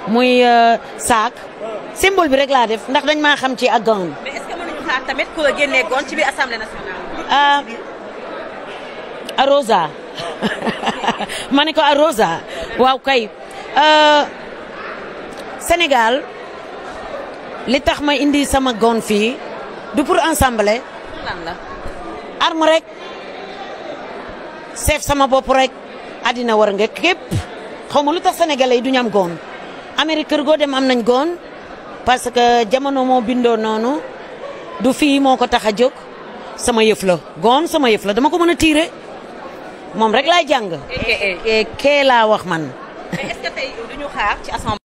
muy saak symbole bi rek laa def ndax dañ maa xam ci ak gown mais est-ce que mënuñu xaar tamit ku la génnee goon ci biir assemblée nationale. ah Arosa ma ne ko Arosa waaw kay Sénégal li tax ma indi sama gown fii du pour ensemble lan la. arme rek seef sama bopp rek àddina war nga képp xaw ma lu tax sénégalais yi du ñu am goon Amérique kër goo dem am nañ goon parce que jamono moo bindoo noonu du fii moo ko tax a jóg sama yëf la goon sama yëf la dama ko mën a tiire moom rek laay jàng. kee laa wax man. mais est-ce que tey duñu xaar ci assemblée.